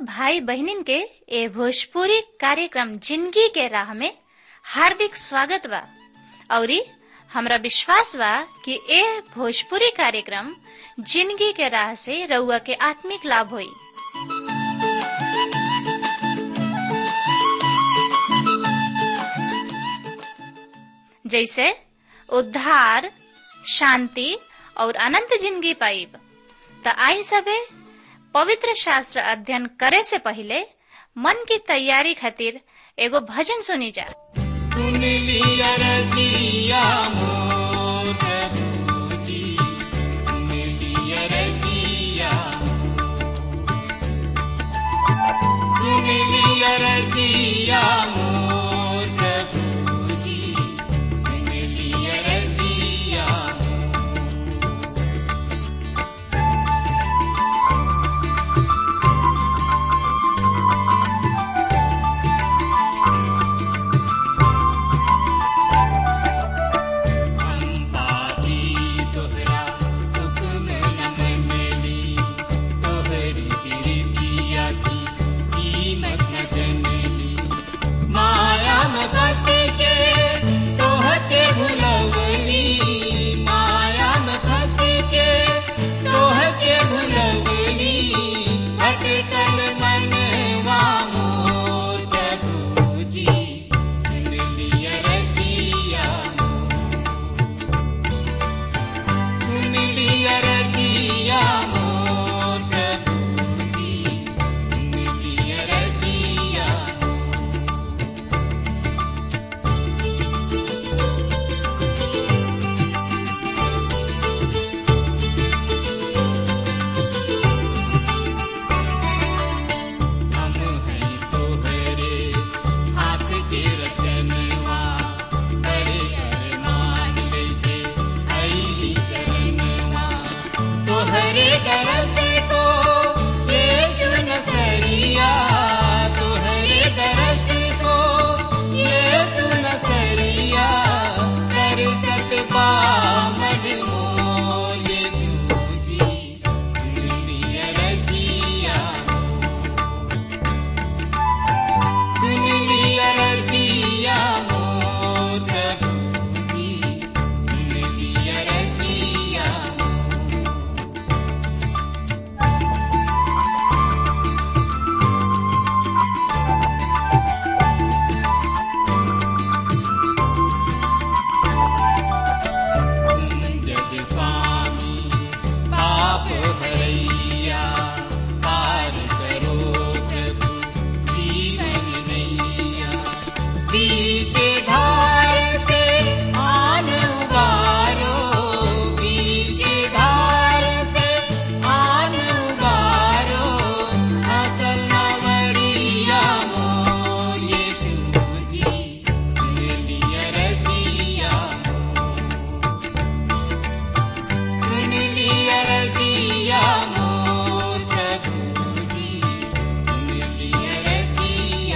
भाई बहनिन के ए भोजपुरी कार्यक्रम जिंदगी के राह में हार्दिक स्वागत बा औरी हमरा विश्वास बा कि ए भोजपुरी कार्यक्रम जिंदगी के राह से रउआ के आत्मिक लाभ होई जैसे उद्धार शांति और अनंत जिंदगी पाइब त आई सबे पवित्र शास्त्र अध्ययन करे से पहले मन की तैयारी खातिर एगो भजन सुनी जा सुन लिया रजिया मोर प्रभुजी सुन लिया रजिया सुन लिया रजिया मोर प्रभुजी सुन लिया रजिया अम्बाजी तोहरा हुक्म न मनली तोहरी गिरतिया की कीमत न जनली माया में फंस के तोहके भुलवली माया में फंस के तोहके भुलवली भटकल मनवा मोर प्रभुजी सुन लिया रजिया सुन लिया रजिया मोर प्रभुजी सुन लिया रजिया हम हैं तोहरे हाथ के रचनवा बड़े अरमान लेके आईली चरणवा तोहरे दरस को यीशु नसरिया तोहरे दरस को यीशु नसरिया कर सकबा मजमो यीशु जी दुनिया रजिया सुन लिया रजिया मोर प्रभुजी सुन लिया रजिया तुम जग स्वामी पाप भरैया पार करो प्रभु जीवन नैया पीछे धार से आन उबारो पीछे धार से आन उबारो असल नवरिया मोर यीशु जी सुन लिया रजिया सुन लिया रजिया मोर प्रभुजी सुन लिया रजिया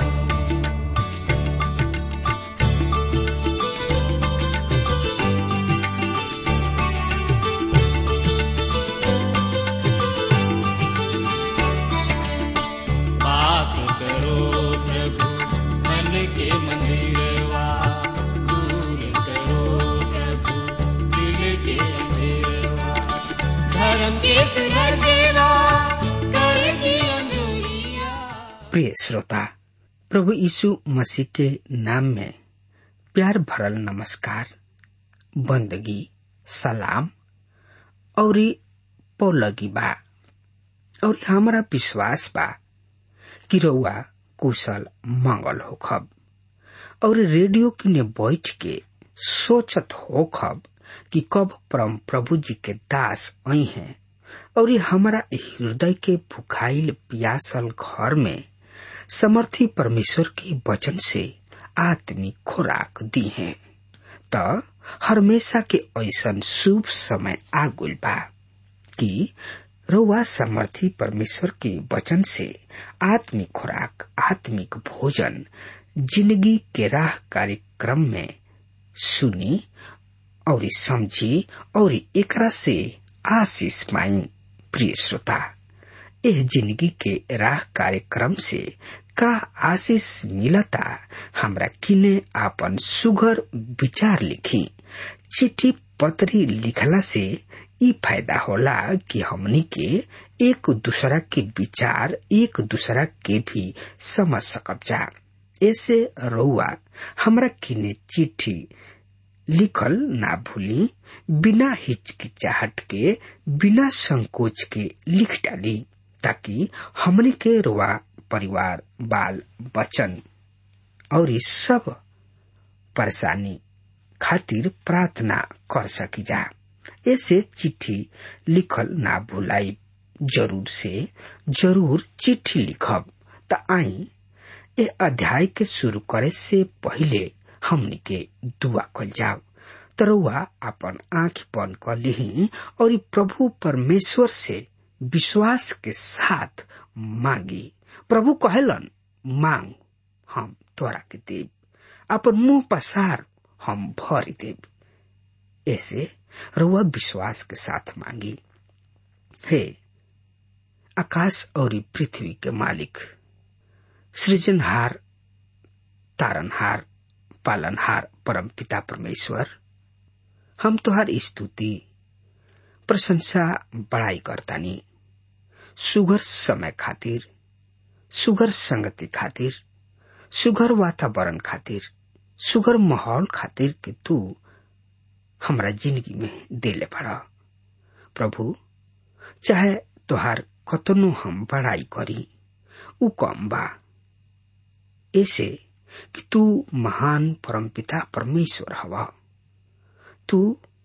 वास करो प्रभु मन के मंदिरवा दूर करो प्रभु दिल के अंधेरवा धर्म के सुरजेवा कर दिया जोरिया प्रिय श्रोता प्रभु यीशु मसीह के नाम में प्यार भरल नमस्कार बंदगी सलाम और पौलगी बा और हमारा विश्वास बा कि रउआ कुशल मंगल होखब और रेडियो किने बैठ के सोचत होखब कि कब परम प्रभु जी के दास आई हैं और ये हमारा हृदय के भुखाइल पियासल घर में समर्थी परमेश्वर के वचन से आत्मिक खुराक दी है त हमेशा के ऐसन शुभ समय आ गइल बा कि रउआ समर्थी परमेश्वर के वचन से आत्मिक खुराक आत्मिक भोजन जिंदगी के राह कार्यक्रम में सुनी और समझी और एकरा से आशीष पाई प्रिय श्रोता एह जिंदगी के राह कार्यक्रम से का आशीष मिलता हमरा किने आपन सुगर विचार लिखी चिट्ठी पत्री लिखला से ई फायदा होला कि हमनी के एक दूसरा के विचार एक दूसरा के भी समझ सकब जा ऐसे रउआ हमरा किने चिट्ठी लिखल ना भूली बिना हिचकिचाहट के बिना संकोच के लिख डाली ताकि हमनी के रुआ परिवार बाल बचन और इस सब परेशानी खातिर प्रार्थना कर सकी जा ऐसे चिट्ठी लिखल ना भुलाई जरूर से जरूर चिट्ठी लिखब त आई ए अध्याय के शुरू करे से पहले हमनी के दुआ कल जाओ तरुआ अपन आंख बंद कर ली और ई प्रभु परमेश्वर से विश्वास के साथ मांगी प्रभु कहलन मांग हम तोरा के देव अपन मुंह पसार हम भर देव ऐसे रुआ विश्वास के साथ मांगी हे आकाश और पृथ्वी के मालिक सृजनहार तारनहार पालनहार परम पिता परमेश्वर हम तुहार स्तुति प्रशंसा बड़ाई करतानी सुगर समय खातिर सुगर संगति खातिर सुगर वातावरण खातिर सुगर माहौल खातिर कि तू हमरा जिंदगी में देले पड़ा प्रभु चाहे तोहार कतनो हम बड़ाई करी उ कम बा ऐसे कि तू महान परमपिता परमेश्वर हवा तू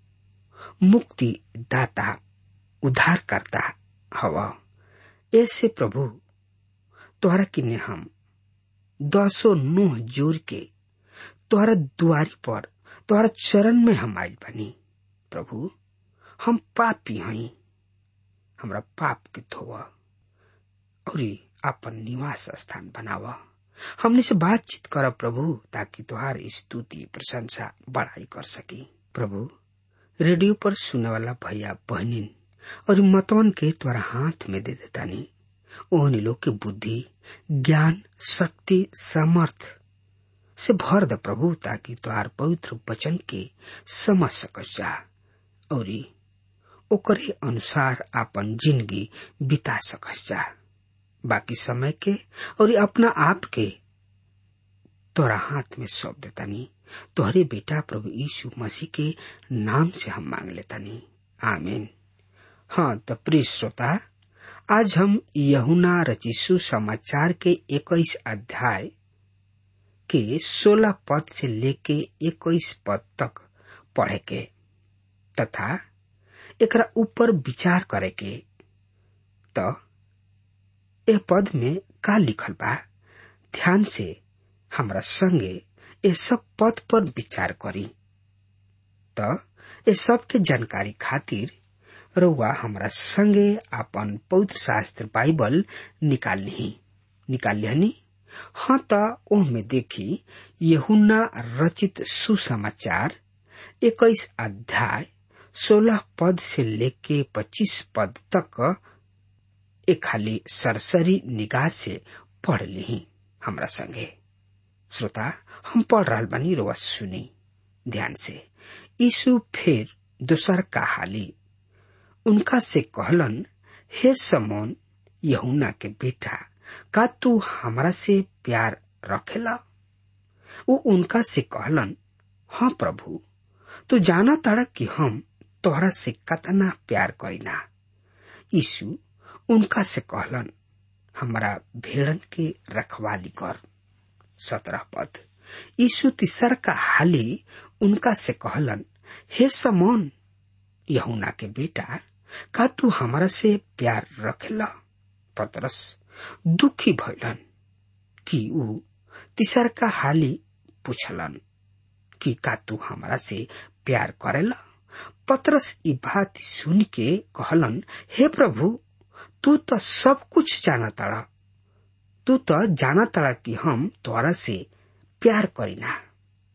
मुक्ति दाता उद्धार करता हवा ऐसे प्रभु तोहरा किने हम दसो नोह जोर के तोहरा दुआरी पर तोहरा चरण में हम आयल बनी प्रभु हम पापी हई हमरा पाप के धोवा और अपन निवास स्थान बनावा हमने से बातचीत कर प्रभु ताकि तुहार स्तुति प्रशंसा बढ़ाई कर सकी प्रभु रेडियो पर सुने वाला भैया बहनिन और मतवन के तोरा हाथ में दे देता नहीं ओहन लोग के बुद्धि ज्ञान शक्ति सामर्थ से भर द प्रभु ताकि तुहार पवित्र वचन के समझ सकस जा और ओकरे अनुसार अपन जिंदगी बिता सकस जा बाकी समय के और अपना आप के तोरा हाथ में सौंप देतानी तोहरे बेटा प्रभु यीशु मसीह के नाम से हम मांग लेतानी आमीन हाँ तो प्रिय श्रोता आज हम यहुना रचिसु समाचार के इक्कीस अध्याय के सोलह पद से लेके इक्कीस पद तक पढ़े के तथा एकरा ऊपर विचार करे के तो ए पद में का लिखल बा ध्यान से हमरा संगे ए सब पद पर विचार करी त ए सब के जानकारी खातिर रउआ हमरा संगे अपन पवित्र शास्त्र बाइबल निकाल ली निकाल लिहनी हाँ त ओह देखी यहुन्ना रचित सुसमाचार इक्कीस अध्याय सोलह पद से लेके पच्चीस पद तक एक खाली सरसरी निगाह से पढ़ ली हमरा संगे श्रोता हम पढ़ रहा बनी रोआ सुनी ध्यान से यीशु फिर दोसर का हाली उनका से कहलन हे समोन यहुना के बेटा का तू हमरा से प्यार रखेला वो उनका से कहलन हाँ प्रभु तू जाना ताड़ा कि हम तोहरा से कतना प्यार करीना यीशु उनका से कहलन हमारा भेड़न के रखवाली कर सत्रह पद यीशु तीसर का हाली उनका से कहलन हे समोन यहुना के बेटा का तू हमारा से प्यार रखेला पतरस दुखी भैलन कि ऊ तीसर का हाली पूछलन कि का तू हमारा से प्यार करेला पतरस ई बात सुन के कहलन हे प्रभु तू तो सब कुछ जाना तड़ा तू तो जाना तड़ा कि हम तोरा से प्यार करीना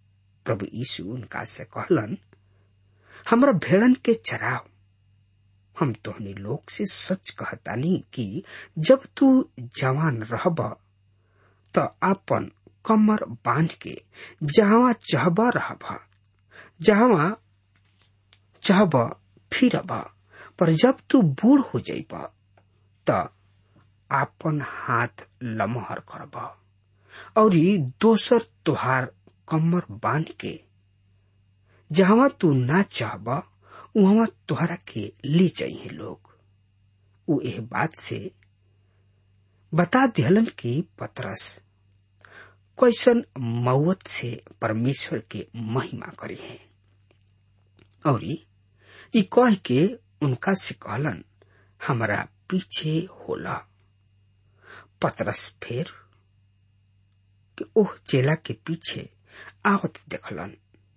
प्रभु यीशु उनका से कहलन हमरा भेड़न के चराव हम तोहनी लोग से सच कहतानी कि जब तू जवान रहब त आपन कमर बांध के जहां चाहब रहब जहां चाहब फिरब पर जब तू बूढ़ हो जाइब त आपन हाथ लमहर करब और दोसर तुहार कमर बांध के जहां तू ना चाहब वहां तोहरा के ले चाहिए लोग उ एह बात से बता दिहलन कि पतरस कैसन मौत से परमेश्वर के महिमा करी है और ई कह के उनका से कहलन हमारा पीछे होला पतरस फेर कि ओह चेला के पीछे आवत देखलन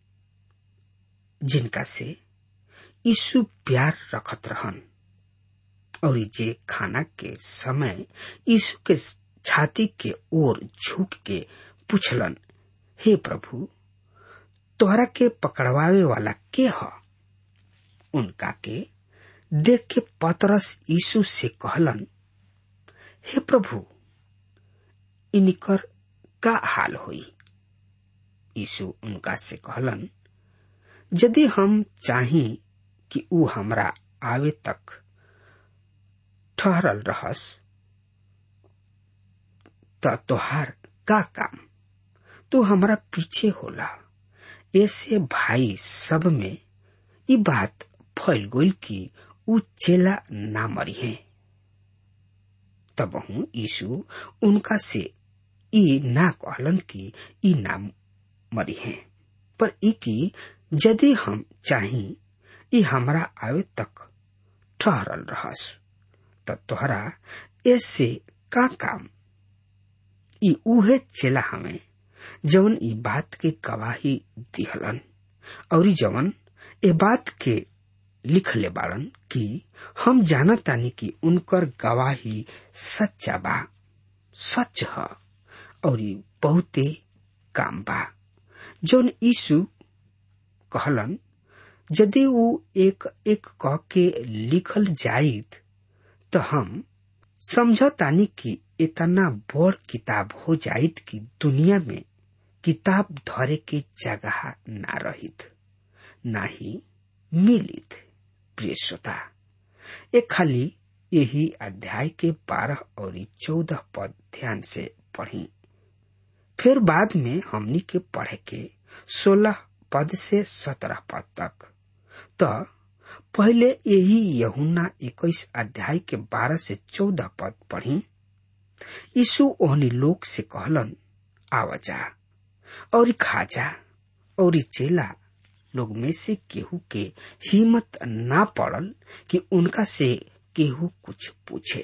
जिनका से यीशु प्यार रखत रहन और जे खाना के समय यीशु के छाती के ओर झुक के पूछलन हे प्रभु तोहरा के पकड़वावे वाला के ह उनका के देख के पतरस यीशु से कहलन हे प्रभु इनकर का हाल होई यीशु उनका से कहलन यदि हम चाही कि ऊ हमरा आवे तक ठहरल रहस त तोहार का काम तू हमरा पीछे होला ऐसे भाई सब में ई बात फैल गई कि ऊ चेला ना मरी है तब हूँ यीशु उनका से ई ना कहलन कि ई ना मरी है पर ई की यदि हम चाही ई हमरा आवे तक ठहरल रहस त तोहरा ऐसे का काम ई उहे चेला हमें जवन ई बात के गवाही दिहलन और जवन ए बात के लिखले बाड़न कि हम जानतानी कि उनकर गवाही सच्चा बा सच ह और बहुते काम बा जौन यीशु कहलन यदि ऊ एक एक कह के लिखल जाइत तो हम समझतानी कि इतना बड़ किताब हो जाइत कि दुनिया में किताब धरे के जगह ना रहित ना ही मिलित प्रिय श्रोता एक खाली यही अध्याय के बारह और चौदह पद ध्यान से पढ़ी फिर बाद में हमनी के पढ़े के सोलह पद से सत्रह पद तक तो पहले यही यहुना इक्कीस अध्याय के बारह से चौदह पद पढ़ी यीशु ओहनी लोग से कहलन आवाजा और खाजा और चेला लोग में से केहू के हिम्मत ना पड़ल कि उनका से केहू कुछ पूछे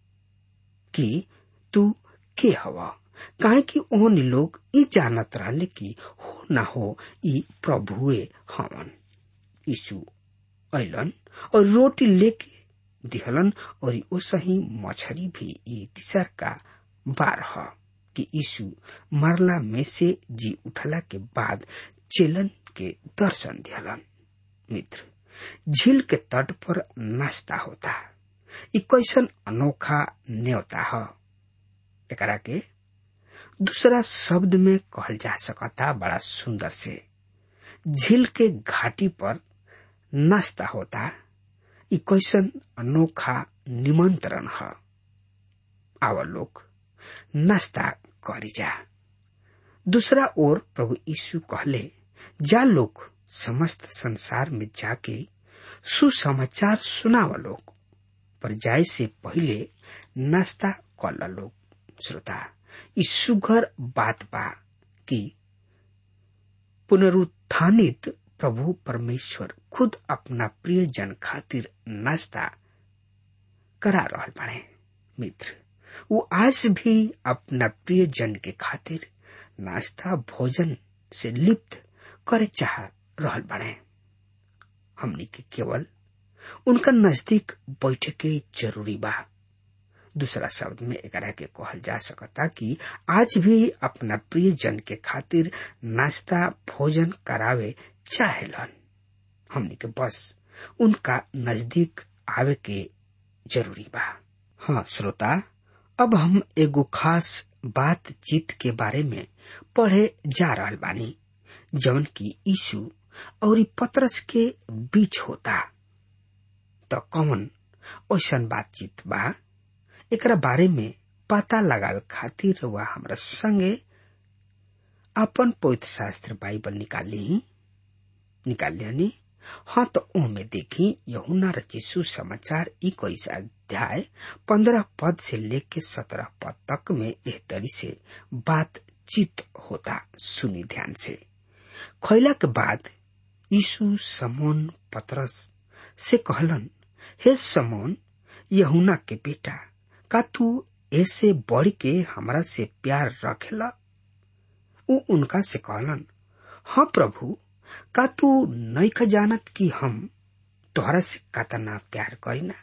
कि तू के हवा काहे कि ओहन लोग ई जानत रहले कि हो ना हो ई प्रभुए हवन यीशु अलन और रोटी लेके दिहलन और ओ सही मछरी भी ई तीसर का बार ह कि यीशु मरला में से जी उठला के बाद चेलन के दर्शन दिहलन मित्र झील के तट पर नाश्ता होता ई कैसन अनोखा न्योता ह एकरा के दूसरा शब्द में कहल जा सकता बड़ा सुंदर से झील के घाटी पर नाश्ता होता ई कैसन अनोखा निमंत्रण है आवा लोग नाश्ता करी जा दूसरा ओर प्रभु यीशु कहले जा लोग समस्त संसार में जाके सुसमाचार सुनावा लोग पर जाए से पहले नाश्ता कर लोग श्रोता ई सुघर बात बा कि पुनरुत्थानित प्रभु परमेश्वर खुद अपना प्रिय जन खातिर नाश्ता करा रहल बाड़े मित्र वो आज भी अपना प्रिय जन के खातिर नाश्ता भोजन से लिप्त करे चाह रहल बाड़े हमनी के केवल उनका नजदीक बैठे के जरूरी बा दूसरा शब्द में एकरा के कहल जा सकता कि आज भी अपना प्रिय जन के खातिर नाश्ता भोजन करावे चाहेलन हमनी के बस उनका नजदीक आवे के जरूरी बा हाँ श्रोता अब हम एगो खास बातचीत के बारे में पढ़े जा रहल बानी जवन की यीशु और पतरस के बीच होता तो कौन ऐसन बातचीत बा एकरा बारे में पता लगावे खातिर वह हमरा संगे अपन पवित्र शास्त्र बाइबल निकाली निकाल लियानी हाँ तो ओमे देखी यहुना रचिसु समाचार इक्कीस अध्याय पंद्रह पद से लेके सत्रह पद तक में एह तरी से बातचीत होता सुनी ध्यान से खैला के बाद यीशु समोन पतरस से कहलन हे समोन यहुना के बेटा का तू ऐसे बढ़ के हमरा से प्यार रखेला उ उनका से कहलन हाँ प्रभु का तू नैख जानत कि हम तोहरा से कतना प्यार करीना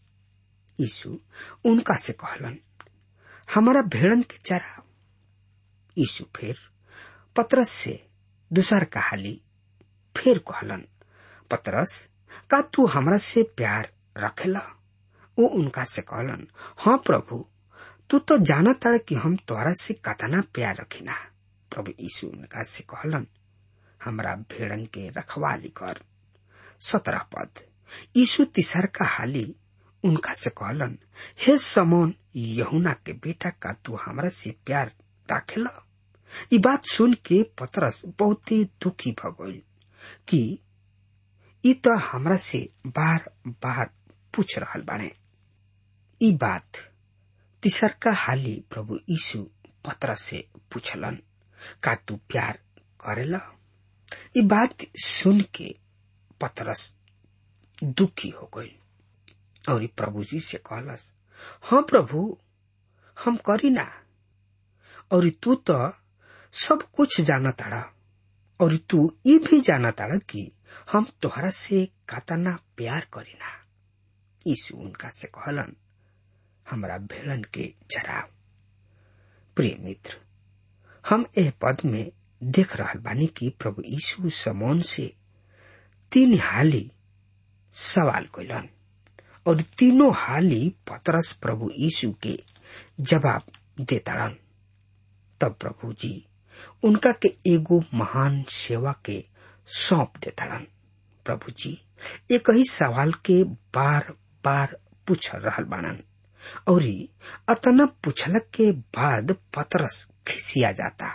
यीशु उनका से कहलन हमारा भेड़न के चरा यीशु फिर पतरस से दूसर कहाली फिर कहलन पतरस का तू हमरा से प्यार रखेला वो उनका से कहलन हाँ प्रभु तू तो जाना ताड़ कि हम तोहरा से कतना प्यार रखिना प्रभु यीशु उनका से कहलन हमरा भेड़न के रखवाली कर सत्रह पद यीशु तीसर का हाली उनका से कहलन हे समोन यहुना के बेटा का तू हमरा से प्यार राखेला ई बात सुन के पतरस बहुत ही दुखी भ गई कि ई तो हमरा से बार बार पूछ रहल बाने ई बात तीसर का हाली प्रभु यीशु पतरस से पूछलन का तू प्यार करेला ई बात सुन के पतरस दुखी हो गई और प्रभु जी से कहलस हाँ प्रभु हम करी ना और तू तो सब कुछ जाना ताड़ा और तू ये भी जाना ताड़ा कि हम तोहरा से कतना प्यार करीना यीशु उनका से कहलन हमरा भेड़न के चराव प्रिय मित्र हम एह पद में देख रहल बानी कि प्रभु यीशु समोन से तीन हाली सवाल कैलन और तीनों हाली पतरस प्रभु यीशु के जवाब देताड़न तब प्रभु जी उनका के एगो महान सेवा के सौंप देताड़न प्रभु जी एक ही सवाल के बार बार पूछ रहल बानन और अतना पूछलक के बाद पतरस खिसिया जाता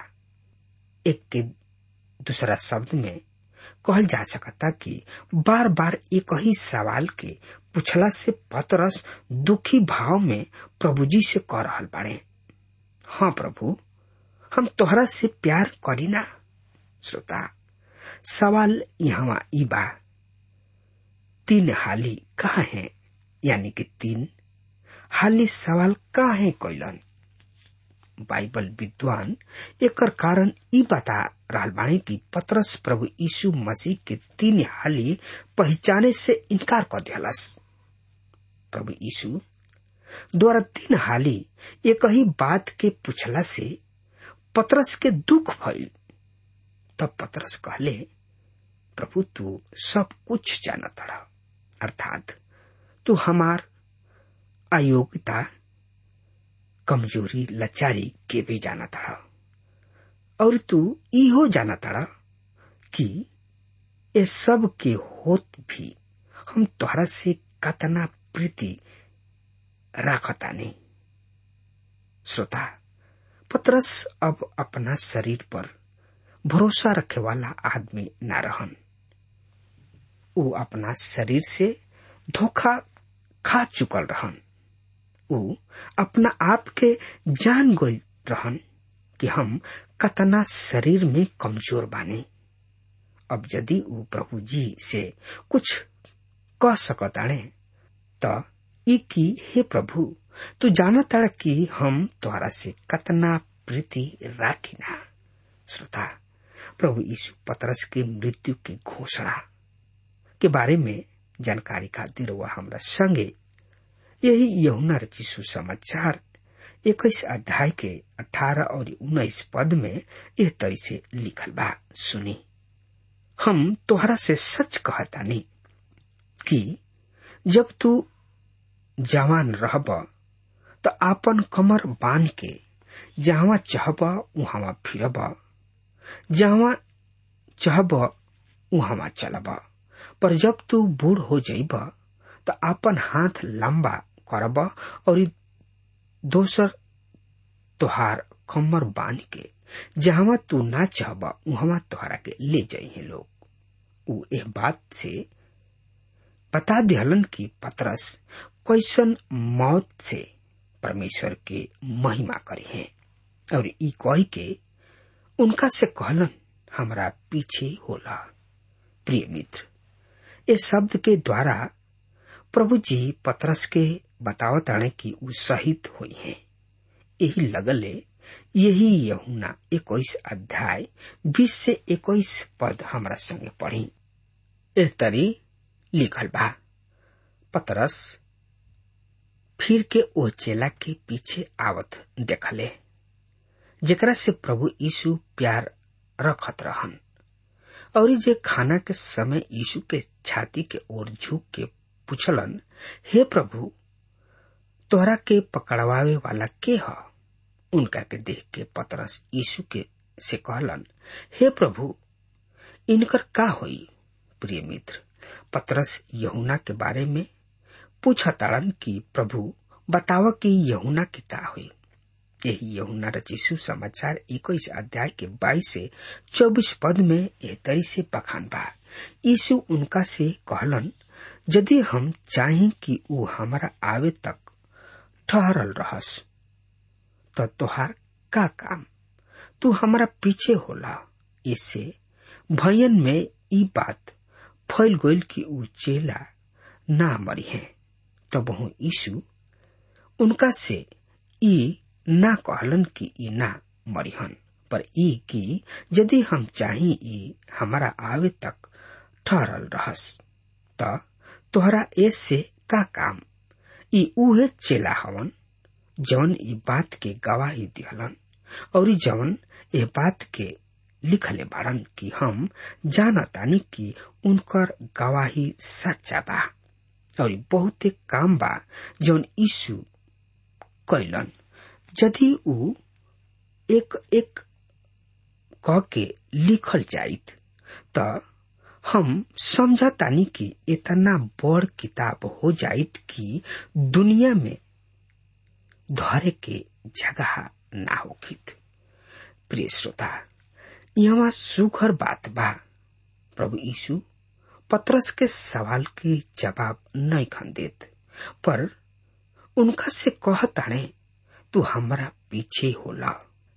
एक के दूसरा शब्द में कहल जा सकता कि बार बार एक ही सवाल के पूछला से पतरस दुखी भाव में प्रभु जी से कह रहल बाड़े हाँ प्रभु हम तोहरा से प्यार करीना श्रोता सवाल यहाँ ई बा तीन हाली कहा है यानी कि तीन हाली सवाल कहा है कैलन बाइबल विद्वान एकर कारण ई बता रहल बाणी कि पतरस प्रभु यीशु मसीह के तीन हाली पहचाने से इनकार कर दिलस प्रभु यीशु द्वारा तीन हाली एक ही बात के पूछला से पतरस के दुख भइल तब पतरस कहले प्रभु तू सब कुछ जाना तड़ा अर्थात तू हमार अयोग्यता कमजोरी लाचारी के भी जाना तड़ा और तू इहो जाना तड़ा कि ये सब के होत भी हम तोहरा से कतना प्रीति राखता नहीं श्रोता पतरस अब अपना शरीर पर भरोसा रखे वाला आदमी न रहन वो अपना शरीर से धोखा खा चुकल रहन वो अपना आप के जान गई रहन कि हम कतना शरीर में कमजोर बानी अब यदि वो प्रभु जी से कुछ कह सकताणे त ई की हे प्रभु तू जाना तड़ कि हम तोहरा से कतना प्रीति राखिना श्रोता प्रभु यीशु पतरस के मृत्यु की घोषणा के बारे में जानकारी खातिर वह हमरा संगे यही यहुना रची सुसमाचार इक्कीस अध्याय के अठारह और उन्नीस पद में यह तरी से लिखल बा सुनी हम तोहरा से सच कहतानी कि जब तू जवान रहब त आपन कमर बांध के जहां चाहब उहां फिरब जहां चाहब उहां चलब पर जब तू बूढ़ हो जाइब त आपन हाथ लंबा करब और दोसर तोहार कमर बांध के जहां तू ना चाहब उहां तोहरा के ले जाइए लोग उ एह बात से बता दिहलन कि पतरस कैसन मौत से परमेश्वर के महिमा करी है और ई कही के उनका से कहलन हमरा पीछे होला प्रिय मित्र इस शब्द के द्वारा प्रभु जी पतरस के बतावत आने की उ शहीद हुई है यही लगले यही यहुना इक्कीस अध्याय बीस से इक्कीस पद हमरा संगे पढ़ी एह तरी लिखल बा पतरस फिर के ओ चेला के पीछे आवत देखले जेकरा से प्रभु यीशु प्यार रखत रहन और जे खाना के समय यीशु के छाती के ओर झुक के पूछलन हे प्रभु तोहरा के पकड़वावे वाला के ह उनका के देख के पतरस यीशु के से कहलन हे प्रभु इनकर का होई प्रिय मित्र पतरस यहुना के बारे में पूछताड़न कि प्रभु बताव कि यहुना की का हुई यही यहुना रचिसु समाचार इक्कीस अध्याय के बाईस से चौबीस पद में यह तरी से बखान बा यीशु उनका से कहलन यदि हम चाही कि ऊ हमारा आवे तक ठहरल रहस तो तोहार का काम तू हमारा पीछे होला इससे भयन में ई बात फैल गईल कि ऊ चेला ना मरी है तब तो यीशु उनका से ई ना कहलन कि ई ना मरिहन पर ई कि यदि हम चाही ई हमारा आवे तक ठहरल रहस त तोहरा एस से का काम ई उहे चेला हवन जवन ई बात के गवाही दिहलन और जवन ए बात के लिखले बाड़न कि हम जानतानी कि उनकर गवाही सच्चा बा और बहुते काम बा जौन यीशु कैलन यदि ऊ एक एक क के लिखल जाइत त हम समझतानी कि इतना बड़ किताब हो जाइत कि दुनिया में धरे के जगह ना होखित प्रिय श्रोता यहाँ सुखर बात बा प्रभु यीशु पत्रस के सवाल के जवाब नहीं खन देत पर उनका से कहताणे तू हमारा पीछे होला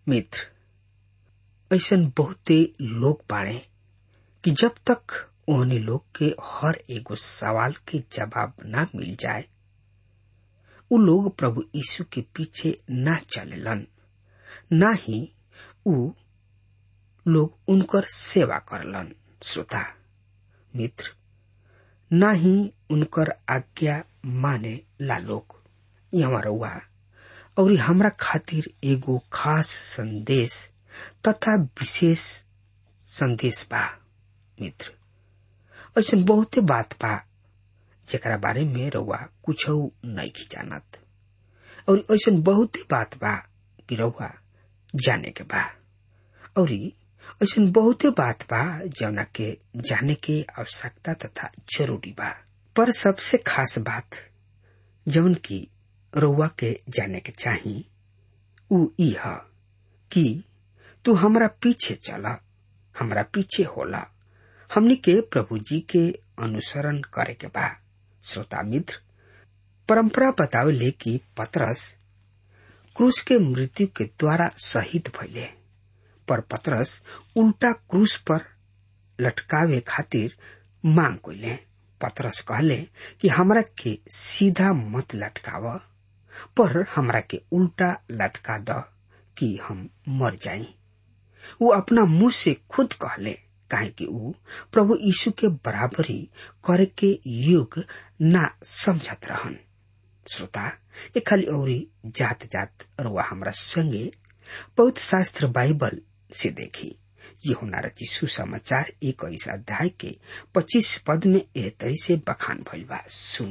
मित्र ऐसा बहुते लोग बाणे कि जब तक उन्हें लोग के हर एगो सवाल के जवाब ना मिल जाए उ लोग प्रभु यीशु के पीछे ना चलेलन ना ही उ लोग उनकर सेवा करलन श्रोता मित्र ना ही उनकर आज्ञा माने ला लोग यहाँ रउआ और हमरा खातिर एगो खास संदेश तथा विशेष संदेश बा मित्र ऐसा बहुते बात बा जेकरा बारे में रउआ कुछ नहीं जानत और ऐसा बहुते बात बा कि रउआ जाने के बा और ऐसा बहुते बात बा जौना के जाने के आवश्यकता तथा जरूरी बा पर सबसे खास बात जौन की रउआ के जाने के चाही उ ई ह कि तू हमरा पीछे चला हमरा पीछे होला हमनी के प्रभु जी के अनुसरण करे के बा श्रोता मित्र परंपरा बतावेले कि पतरस क्रूस के मृत्यु के द्वारा शहीद भइले पर पतरस उल्टा क्रूस पर लटकावे खातिर मांग कइले पतरस कहले कि हमरा के सीधा मत लटकाव पर हमरा के उल्टा लटका द कि हम मर जाई वो अपना मुंह से खुद कहले काहे कि ऊ प्रभु यीशु के बराबरी करे के योग ना समझत रहन श्रोता ए खाली औरी जात जात रुआ हमरा संगे पवित्र शास्त्र बाइबल से देखी ये होना रची सुसमाचार इक्कीस अध्याय के पच्चीस पद में एह तरी से बखान भइल बा सुनी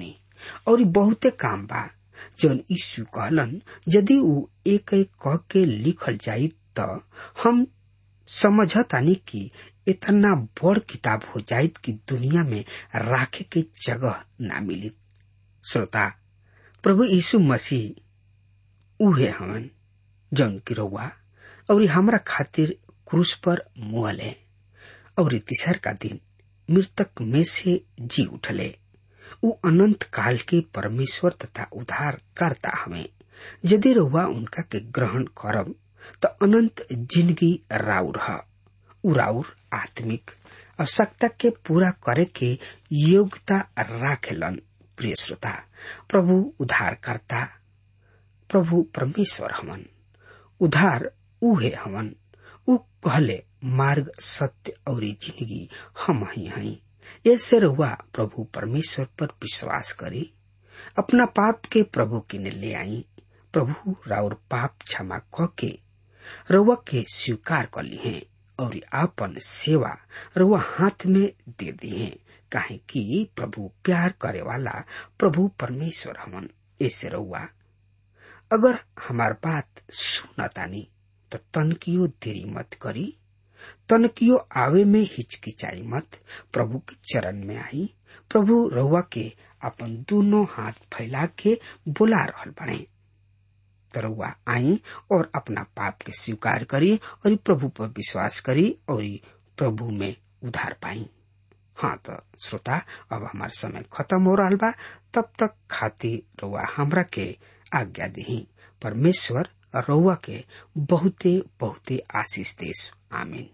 और बहुते काम बा जौन यीशु कहलन यदि ऊ एक एक कह के लिखल जाई त हम समझतानी कि इतना बड़ किताब हो जाइत कि दुनिया में राखे के जगह ना मिली श्रोता प्रभु यीशु मसीह उहे हवन जौन की रउआ और हमरा खातिर क्रूस पर मुहले और तीसर का दिन मृतक में से जी उठले उ अनंत काल के परमेश्वर तथा उद्धार करता हमें यदि रउआ उनका के ग्रहण करब त अनंत जिंदगी राउर ह उ राउर आत्मिक आवश्यकता के पूरा करे के योग्यता राखेलन प्रिय श्रोता प्रभु उद्धार करता प्रभु परमेश्वर हमन उद्धार उहे हमन उ कहले मार्ग सत्य और जिंदगी हम ही हई ऐसे रहुआ प्रभु परमेश्वर पर विश्वास करी अपना पाप के प्रभु किने ले आई प्रभु राउर पाप क्षमा क के रउआ के स्वीकार कर ली हैं और आपन सेवा रउआ हाथ में दे दी है काहे कि प्रभु प्यार करे वाला प्रभु परमेश्वर हमन ऐसे रउआ अगर हमार बात सुनतानी तो तनकियो देरी मत करी तनकियो आवे में हिचकिचाई मत प्रभु के चरण में आई प्रभु रउआ के अपन दोनों हाथ फैला के बुला रहल बने रउआ आई और अपना पाप के स्वीकार करी और प्रभु पर विश्वास करी और प्रभु में उधार पाई हाँ तो श्रोता अब हमार समय खत्म हो रहा बा तब तक खाती रउआ हमरा के आज्ञा दी परमेश्वर रउआ के बहुते बहुते आशीष देश आमीन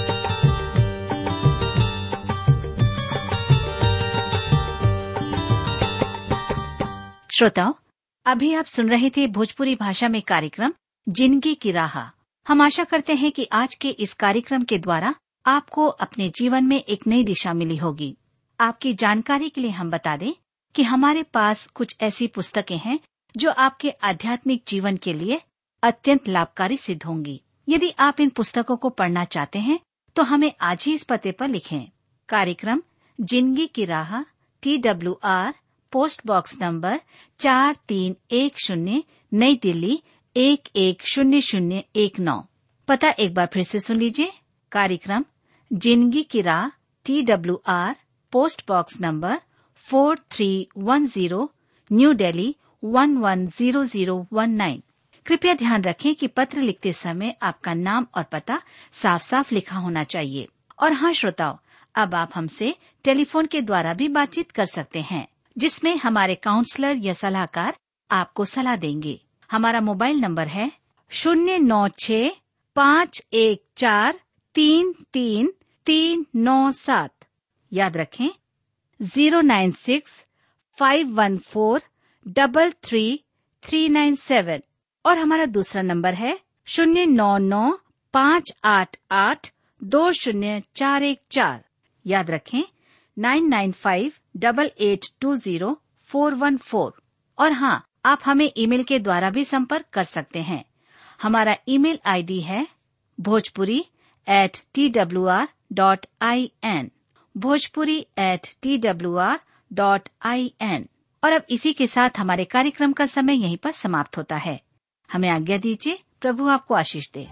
श्रोताओं अभी आप सुन रहे थे भोजपुरी भाषा में कार्यक्रम जिंदगी की राह हम आशा करते हैं कि आज के इस कार्यक्रम के द्वारा आपको अपने जीवन में एक नई दिशा मिली होगी आपकी जानकारी के लिए हम बता दें कि हमारे पास कुछ ऐसी पुस्तकें हैं जो आपके आध्यात्मिक जीवन के लिए अत्यंत लाभकारी सिद्ध होंगी यदि आप इन पुस्तकों को पढ़ना चाहते हैं तो हमें आज ही इस पते पर लिखें कार्यक्रम जिंदगी की राह T W R post box number चार तीन एक शून्य नई दिल्ली एक एक शून्य शून्य एक नौ पता एक बार फिर से सुन लीजिए कार्यक्रम जिंदगी की राह T W R post box number four three one zero New Delhi one one zero zero one nine कृपया ध्यान रखें कि पत्र लिखते समय आपका नाम और पता साफ साफ लिखा होना चाहिए और हाँ श्रोताओं अब आप हमसे टेलीफोन के द्वारा भी बातचीत कर सकते हैं जिसमें हमारे काउंसलर या सलाहकार आपको सलाह देंगे हमारा मोबाइल नंबर है शून्य नौ छ पाँच एक चार तीन तीन तीन नौ सात याद रखें zero nine six five one four double three three nine seven और हमारा दूसरा नंबर है शून्य नौ नौ पाँच आठ आठ दो शून्य चार एक चार याद रखें nine nine five double eight two zero four one four और हाँ आप हमें ईमेल के द्वारा भी संपर्क कर सकते हैं हमारा ईमेल आईडी है Bhojpuri at T W R dot I N Bhojpuri at T W R dot I N और अब इसी के साथ हमारे कार्यक्रम का समय यहीं पर समाप्त होता है हमें आज्ञा दीजिए प्रभु आपको आशीष दे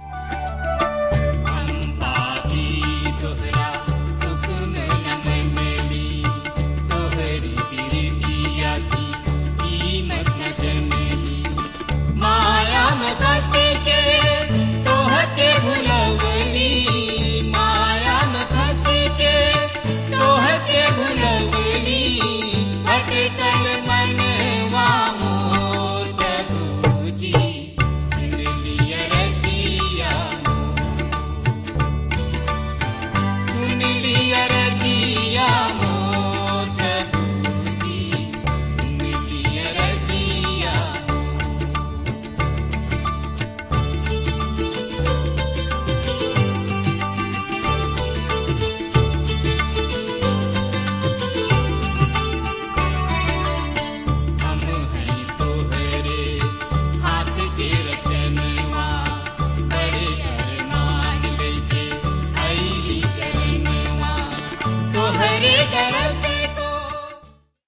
पापी तोहरा हुक्म न मनली तोहरी प्रीतिया की कीमत न जनली माया में फंस के तोहके भुलवली माया में फंस के तोहके भुलवली भटकल मनवा मोर प्रभुजी सुन लिया रजिया सुन लिया रजिया मोर प्रभुजी सुन लिया रजिया हम हैं तोहरे हाथ के रचनवा बड़े अरमान लेके आईली चरणवा तोहरे कर